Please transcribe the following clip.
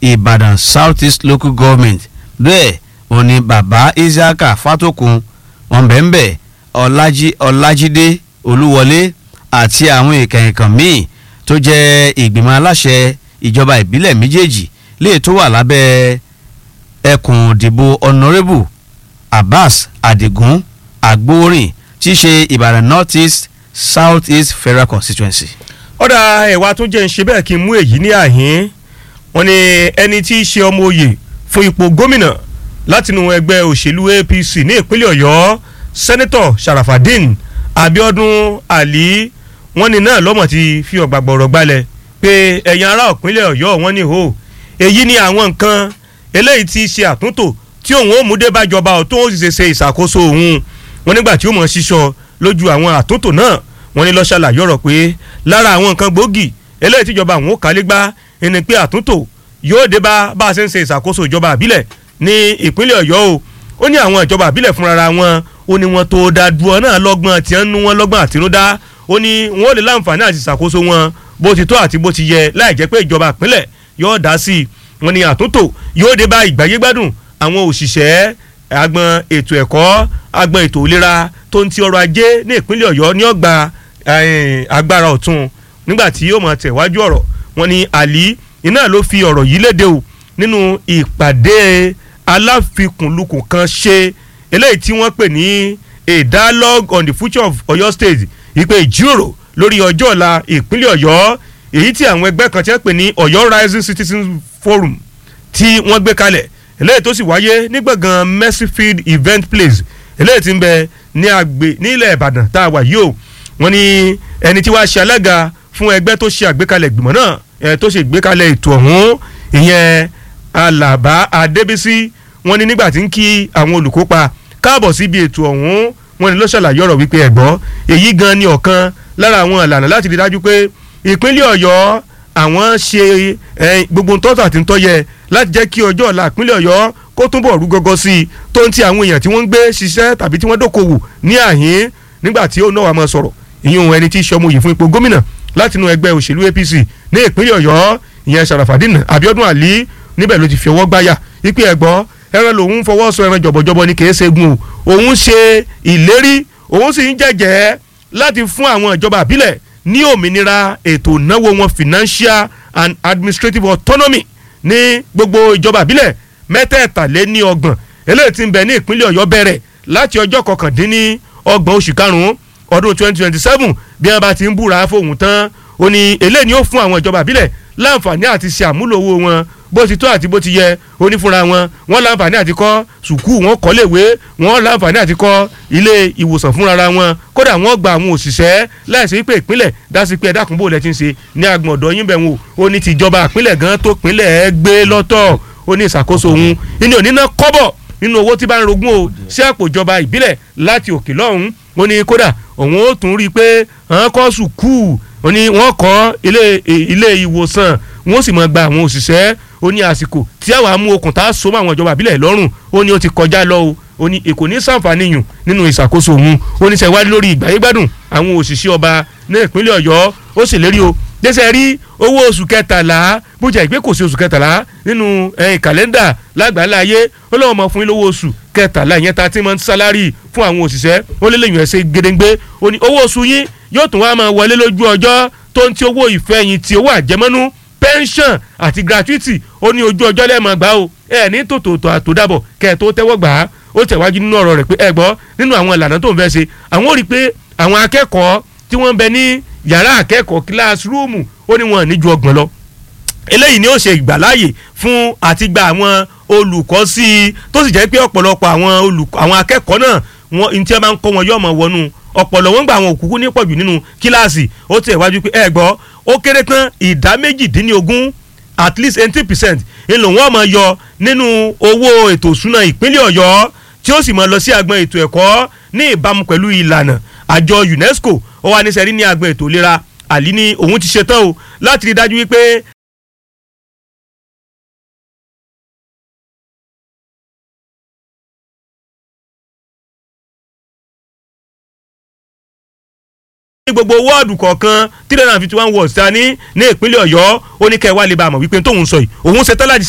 ìbàdàn south east local government bẹ́ẹ̀ òní bàbá isiaka fatokun wọn bẹ́ẹ̀ bẹ́ẹ̀ ọlájí ọlájídé olúwọlé àti àwọn ìkànnìkan míì tó jẹ́ ìgbìmọ̀ aláṣẹ ìjọba ìbílẹ̀ méjèèjì léè tó wà lábẹ́ ẹkùn ìdìbò honourable abbas adigun agbóorin tí í ṣe ìbàdàn north east south east federal constituency. ọ̀dà ẹ̀wà tó jẹ́ ń ṣe bẹ́ẹ̀ kí n mú èyí ní àhín wọn ni ẹni tí í ṣe ọmọ oyè fún ipò gómìnà látinú ẹgbẹ́ òṣèlú apc ní ìpínlẹ̀ ọ̀yọ́ sẹ́nẹ́tọ̀ sharafadin abiodun ali wọn ni náà lọ́mọ̀ ti fi ọ̀gbà gbọ̀rọ̀ gbalẹ̀ pé ẹ̀yin ará ìpínlẹ̀ ọ̀yọ́ wọn ni hó èyí ni àwọn nǹkan eléyìí ti ṣe àtúntò tí òun ó mú dé bájọba ọ̀ tó ń sì ṣe ìṣàkóso òun wọn nígbà tí ó mọ̀ ṣíṣọ lójú àwọn àtúntò náà wọn ní lọ́ọ́ ṣàlàyé ọ̀rọ̀ pé lára àwọn nǹkan gbòógì eléyìí tíjọba àwọn ò kálé gbá ẹni pé àtúntò yóò dé bá bá a ṣe ń ṣe ìṣàkóso ìjọba àbílẹ̀ ní ìpínlẹ̀ ọ̀yọ́ o ó ní àwọn ìjọba àbílẹ̀ fúnra wọn ó ní wọn tó da dúró náà lọ́gbọ́n tí wọ́n ń nú wọn lọ́gbọ́n àtinúdá ó ní wọn ò lè láǹfààní àti ìṣàkóso wọn bó ti tó àti bó ti yẹ láì jẹ́ pé ìjọba ìpínlẹ̀ yóò dá sí i wọn ní àtúntò yóò dé bá ìgbáyégbádùn àwọn òṣìṣẹ́ agbọn ètò ẹ̀kọ́ agbọn ètò ìlera tó ń ti ọrọ̀ ajé ní ìpínlẹ̀ ọ̀yọ́ ní ọgbà agbára ọ̀tun nígbà tí yóò máa tẹ̀wájú ọ̀rọ̀ wọn ni àlí iná ló fi ọ̀rọ̀ yìí léde o nínú ìpàdé aláfikùnlukùn kan ṣe eléyìí tí wọ́n pè ní a dialogue on the future of Ọ̀yọ́ state ìpè ìjíròrò lórí ọjọ́ ọ̀la ìpínlẹ̀ ọ̀yọ́ èyí tí àwọn ẹgbẹ́ kan ti ń pè ní ọ̀yọ́ rising citizens forum tí wọ́n gbé kalẹ̀ eléyìí tó sì wáyé ní gbọ̀ngàn mercyfield event place eléyìí tí ń bẹ ní àgbè nílẹ̀ ìbàdàn tá a wà yìí o wọ́n ní ẹni tí wàá ṣe alága fún ẹgbẹ́ tó ṣe àgbékalẹ̀ ìgbìmọ̀ náà ẹ̀ tó ṣe ìgbékalẹ̀ ètò ọ̀hún ìyẹn alaba adébísí wọ́n ní nígbà tí ń kí àwọn olùkópa káàbọ̀ síbi ètò ọ̀hún wọ́n ní ló ṣàlàyé ọ̀rọ̀ wípé ẹ̀gbọ́ èyí gan ni ọ̀kan lára àwọn ìlànà láti rí dájú pé ìpínlẹ̀ ọ̀yọ́ àwọn ṣe gbogbo ntọ́tà tí ń tọ́yẹ láti jẹ́ kí ọjọ́ ọ̀la ìpínlẹ̀ ọ̀yọ́ kó túbọ̀ rú gọ́gọ́ sí i tó ń ti àwọn èèyàn tí wọ́n ń gbé ṣiṣẹ́ tàbí tí wọ́n dókòwò ní àhín nígbà tí ó náà wà máa sọ̀rọ̀ ìyún ẹni tí í ṣe ọmọ yìí fún ipò gómìnà látinú ẹgbẹ́ òṣèlú APC ní ìpínlẹ̀ ọ̀yọ́ ìyẹn Sharafadin Abiodun Ali níbẹ̀ ló ti fi ọwọ́ gbáyà wípé ẹ̀gbọ́ ẹran lòun fọwọ́ sọ ẹran jọ̀bọ̀jọ̀bọ̀ ni kìí ṣe gun o òun ṣe ìlérí òun sì ń jẹ́jẹ́ láti fún àwọn ìjọba àbílẹ̀ ní òmìnira ètò ìnáwó wọn financial and administrative autonomy ní gbogbo ìjọba àbílẹ̀ mẹ́tẹ̀ẹ̀tàléní ọgbọ̀n eléyìí tí ń bẹ ní ìpínlẹ̀ ọ̀yọ́ bẹ̀rẹ̀ láti ọjọ́ kọkàndínní ọgbọ̀n oṣù karùn-ún ọdún twenty twenty seven bí wọ́n bá ti ń búra fóun tán ó ní eléyìí ni ó fún àwọn ìjọba àbílẹ̀ láǹfààní àti ṣe àmúlò owó wọn bó ti tó àti bó ti yẹ ó ní fúnra wọn wọn láǹfààní àti kọ́ sùkúù wọn kọ́ léwé wọn láǹfààní àti kọ́ ilé ìwòsàn fúnra wọn kódà wọn gba àwọn òṣìṣẹ́ láìsí pé ìpínlẹ̀ dásí pé ẹ̀dá kúnbó lẹ ti ń ṣe ní agbọ̀n ọ̀dọ́ yín bẹ̀ wọn ó ní tìjọba ìpínlẹ̀ gan tó pínlẹ̀ ẹ gbé lọ́tọ̀ ó ní ìṣàkóso òun ìní òní náà kọ́bọ̀ nínú owó tí bá ń rogún o sí àpò ìjọba ìbílẹ̀ láti òkè lọ́hùn ó ní kódà òun ó tún rí i pé àwọn kọ́ sùkúù ó ní wọ́n kọ́ ilé ìwòsàn wọ́n sì máa gba àwọn òṣìṣẹ́ ó ní àsìkò tí àwọn amú okùn tá a so mọ́ àwọn ìjọba àbílẹ̀ lọ́rùn ó ní ó ti kọjá lọ o ó ní èkó ní sàǹfààní yùn nínú ìṣàkóso òun ó ní sẹ́wádìí lórí ìgbáyégbádùn àwọn òṣìṣẹ́ ọba ní ìpínlẹ̀ ọ̀yọ́ ó sì lérí o dẹ́sẹ̀ rí owó oṣù kẹtàlá bójà ìgbé kò sí oṣù kẹtàlá nínú kàlẹ́ndà lágbàlá ayé ó lọ́wọ́ mọ̀ fún yín lówó oṣù kẹtàlá ìyẹn thirteen month salary fún àwọn òṣìṣẹ́ ó lé lẹ́yìn ẹ̀sẹ̀ gédéǹgbé ó ní owó oṣù yín yóò tún wá máa wọlé lójú ọjọ́ tó ń ti owó ìfẹ̀yìntì owó àjẹmọ́nú pension àti gratuity ó ní ojú ọjọ́ lẹ́ẹ̀mọ́ gbà ó ẹ ní tòtòtò àtòdàbọ̀ kẹ́ ẹ tó tẹ́wọ́ gbà á ó tẹ̀wájú nínú ọ̀rọ̀ rẹ̀ pé ẹ gbọ́ nínú àwọn ìlànà tó ń fẹ́ ṣe àwọn ò rí i pé àwọn akẹ́kọ̀ọ́ tí wọ́n ń bẹ ní yàrá akẹ́kọ̀ọ́ kíláàsírúùmù ó ní wọn ní ju ọgbọ̀n lọ eléyìí ni ó ṣe ìgbàláyè fún àti gba àwọn olùkọ́ sí i tó sì jẹ́ pé ọ̀pọ̀lọpọ̀ àwọn olùkọ́ àwọn akẹ́kọ̀ọ́ náà wọn ní tí wọ́n bá ń kọ́ wọn yóò mọ̀ wọnú ọ̀pọ̀lọ̀ wọn gba àwọn òkúkú ní pọ̀jù nínú kíláàsì ó tẹ̀ wájú pé ẹ gbọ́ ó kéré tán ìdá méjìdínlógún at least eighty percent ńlò wọn máa yọ nínú owó ètò ìsúná ìpínlẹ̀ ọ̀yọ́ tí ó sì máa lọ sí agbọn ètò ẹ̀kọ́ ní ìbámu pẹ̀lú ìlànà àjọ UNESCO ó wà ní sẹ́rí ní agbọn ètò ìlera àlí ní òun ti ṣetán o láti rí dájú wípé ní gbogbo wọ́ọ̀dù kọ̀ọ̀kan three hundred and fifty one wards ta ní ní ìpínlẹ̀ ọ̀yọ́ ó ní kẹ́ ẹ wá lè bá a mọ̀ wípé tóun sọ yìí òun ṣetán láti